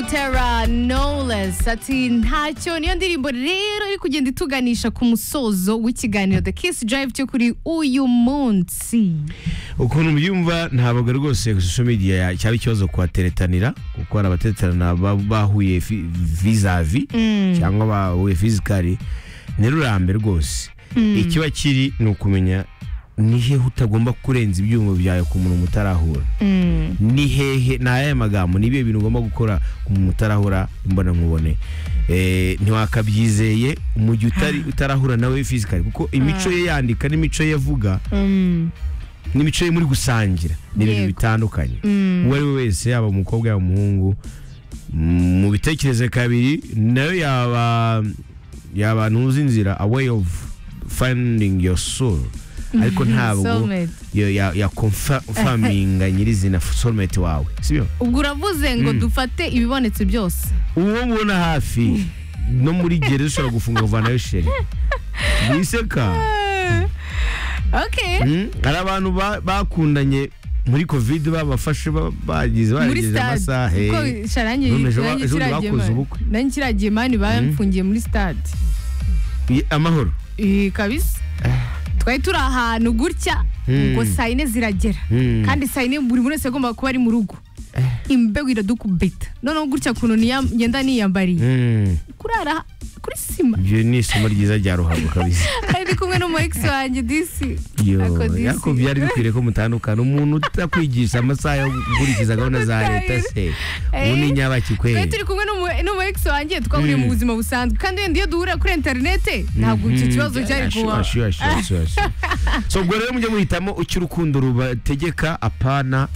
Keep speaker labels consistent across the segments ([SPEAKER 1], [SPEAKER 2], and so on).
[SPEAKER 1] Butera Knowless ati ntacyo niyo ndirimbo rero iri kugenda ituganisha ku musozo w'ikiganiro The Kiss Drive cyo kuri uyu munsi
[SPEAKER 2] ukuntu byumva ntabwo rwose social media cyaba ikibazo kuhateretanira kuko hari abateretanira ba- bahuye fi- vizavi cyangwa bahuye fizikari ntirurambe rwose ikiba kiri ni ukumenya ni hehe utagomba kurenza ibyuma byawe ku muntu mutarahura ni hehe ni ayahe magambo ni ibihe bintu ugomba gukora ku muntu utarahura mbona nkubone Eh, ntiwakabyizeye mu gihe utari- utarahura nawe fizikari kuko imico ye yandika n'imico ye avuga n'imico ye muri gusangira ni ibintu
[SPEAKER 1] Yego.
[SPEAKER 2] bitandukanye uwo ari we wese yaba umukobwa yaba umuhungu mm, mu bitekereze kabiri nayo yaba yaba ntuzi inzira a way of finding your soul ariko ntabwo
[SPEAKER 1] Soulmate.
[SPEAKER 2] yo- ya- ya confirminga nyirizina soulmate wawe sibyo
[SPEAKER 1] ubwo uravuze ngo dufate ibibonetse byose
[SPEAKER 2] uwo mubona hafi no muri gereza ushobora gufunga vanayo sheri wiseka
[SPEAKER 1] okay
[SPEAKER 2] Mm, hari abantu ba- bakundanye muri covid babafashe ba- bagize
[SPEAKER 1] muri
[SPEAKER 2] barengeje
[SPEAKER 1] stade
[SPEAKER 2] amasaha
[SPEAKER 1] kuko
[SPEAKER 2] eh.
[SPEAKER 1] sharangi
[SPEAKER 2] None ejo- ejo bundi bakoze ubukwe.
[SPEAKER 1] nanjye kiragiye mani bamfungiye muri stade
[SPEAKER 2] Ye- amahoro
[SPEAKER 1] Eh, kabisa twari turi ahantu gutya
[SPEAKER 2] Mm.
[SPEAKER 1] ngo saa yine ziragera
[SPEAKER 2] Mm.
[SPEAKER 1] kandi saa yine buri wese yagombaga kuba ari mu rugo imbeho iradukubita noneho gutya kuntu niya- ngenda niyambariye
[SPEAKER 2] Mm,
[SPEAKER 1] kurara kuri sima
[SPEAKER 2] ibyo ni isomo ryiza rya ruhago kabisa
[SPEAKER 1] ari kumwe n'umu ex wanjye disi
[SPEAKER 2] Yo,
[SPEAKER 1] Ako disi.
[SPEAKER 2] ariko byari bikwiriye ko mutandukana umuntu utakwigisha amasaha yo gukurikiza gahunda za leta se ubu ni nyabaki
[SPEAKER 1] twari
[SPEAKER 2] kweri
[SPEAKER 1] turi kumwe n'umu- n'umu ex wanjye twahuriye mu buzima busanzwe kandi wenda iyo duhurira kuri interinete ntabwo icyo kibazo cyari kuba
[SPEAKER 2] so ubwo rero mujye muhitamo icyo urukundo rubategeka apana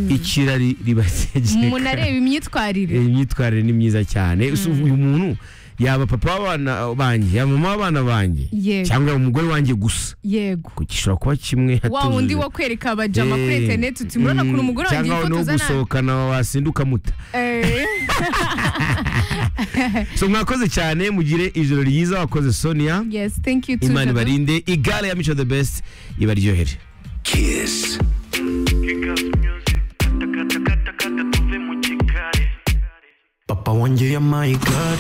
[SPEAKER 2] ikirari ribategeka
[SPEAKER 1] umuntu areba imyitwarire
[SPEAKER 2] Eh, imyitwarire ni myiza cyane So, uyu muntu yaba papa w'abana banjye yaba mama w'abana banjye
[SPEAKER 1] Yego.
[SPEAKER 2] cyangwa yaba umugore wanjye gusa
[SPEAKER 1] yego
[SPEAKER 2] Ku- gishobora kuba kimwe
[SPEAKER 1] wa wundi wo kwereka abajama kuri
[SPEAKER 2] Eh,
[SPEAKER 1] interinete uti murabona
[SPEAKER 2] mm,
[SPEAKER 1] ukuntu umugore wanjye
[SPEAKER 2] cyangwa no
[SPEAKER 1] yifotoza nabi
[SPEAKER 2] gusohokana wasinda ukamuta
[SPEAKER 1] Eh,
[SPEAKER 2] so mwakoze cyane mugire ijoro ryiza wakoze sonia
[SPEAKER 1] yes thank you too
[SPEAKER 2] imana
[SPEAKER 1] Jado.
[SPEAKER 2] ibarinde igare ya mico the best ibaryohere
[SPEAKER 3] Kiss.
[SPEAKER 4] Papa wanjye yampaye igare